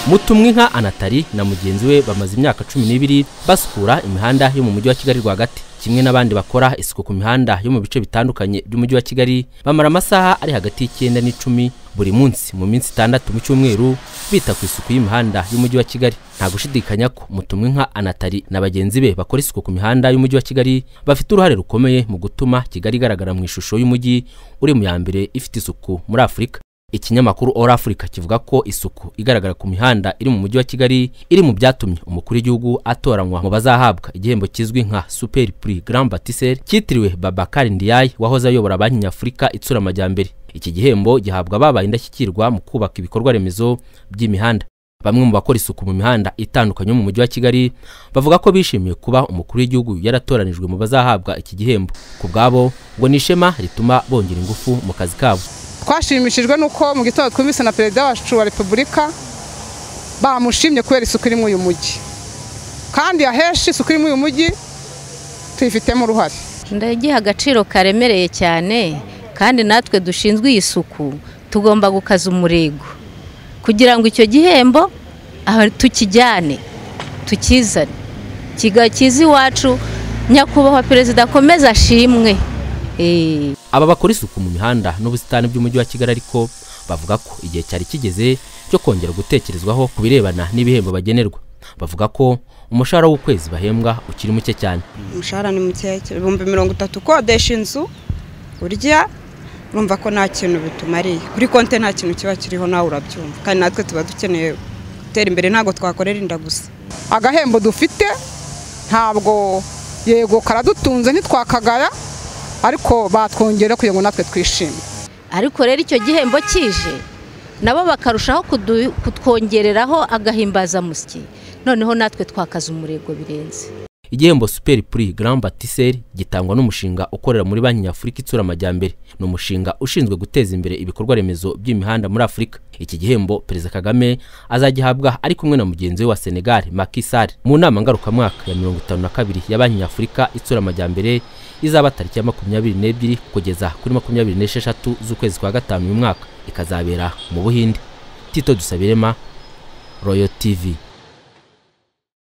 mutumwe nka anatari na mugenzi we bamaze imyaka cumi n'ibiri basukura imihanda yo mu mujyi wa kigali rwagati kimwe n'abandi bakora isuku ku mihanda yo mu bice bitandukanye by'umujyi wa kigali bamara amasaha ari hagati y'icyenda n'icumi buri munsi mu minsi itandatu mu cyumweru bita ku isuku y'imihanda y'umujyi wa kigali nta gushidikanya ko mutumwe nka anatari na bagenzi be bakora isuku ku mihanda y'umujyi wa kigali bafite uruhare rukomeye mu gutuma kigali igaragara mu ishusho y'umujyi uri mu ya mbere ifite isuku muri afurika ikinyamakuru All Africa kivuga ko isuku igaragara ku mihanda iri mu mujyi wa Kigali iri mu byatumye umukuru w'igihugu atoranywa mu bazahabwa igihembo kizwi nka Super Prix Grand Bâtisseur cyitiriwe Babakari Ndiaye wahoze ayobora banki nyafurika itsura amajyambere iki gihembo gihabwa ababaye indashyikirwa mu kubaka ibikorwa remezo by'imihanda bamwe mu bakora isuku mu mihanda itandukanye yo mu mujyi wa Kigali bavuga ko bishimiye kuba umukuru w'igihugu yaratoranijwe mu bazahabwa iki gihembo ku bwabo ngo ni ishema rituma bongera ingufu mu kazi kabo twashimishijwe n'uko mu gitondo twumvise na perezida wacu wa repubulika bamushimye kubera isuku iri muri uyu mujyi kandi ahenshi isuku iri muri uyu mujyi tuyifitemo uruhare ndagiha agaciro karemereye cyane kandi natwe dushinzwe iyi suku tugomba gukaza umurego kugira ngo icyo gihembo tukijyane tukizane kigakiza iwacu nyakubahwa perezida akomeze ashimwe aba bakora isuku mu mihanda n'ubusitani by'umujyi wa kigali ariko bavuga ko igihe cyari kigeze cyo kongera gutekerezwaho ku birebana n'ibihembo bagenerwa bavuga ko umushahara w'ukwezi bahembwa ukiri muke cyane umushahara ni muke ibihumbi mirongo itatu ukodesha inzu urya urumva ko nta kintu bitumariye kuri konti nta kintu kiba kiriho nawe urabyumva kandi natwe tuba dukeneye gutera imbere ntabwo twakorera inda gusa agahembo dufite ntabwo yego karadutunze ntitwakagara ariko batwongera kugira ngo natwe twishime ariko rero icyo gihembo kije nabo bakarushaho kutwongereraho agahimbazamusyi noneho natwe twakaza umurego birenze igihembo superi puri Grand Bâtisseur gitangwa n'umushinga ukorera muri banki nyafurika itsura amajyambere ni umushinga ushinzwe guteza imbere ibikorwa remezo by'imihanda muri afurika iki gihembo perezida kagame azagihabwa ari kumwe na mugenzi we wa senegal Macky Sall mu nama ngarukamwaka ya mirongo itanu na kabiri ya banki nyafurika itsura amajyambere izaba tariki ya makumyabiri n'ebyiri kugeza kuri makumyabiri n'esheshatu z'ukwezi kwa gatanu uyu mwaka ikazabera mu buhinde tito dusabirema royo tivi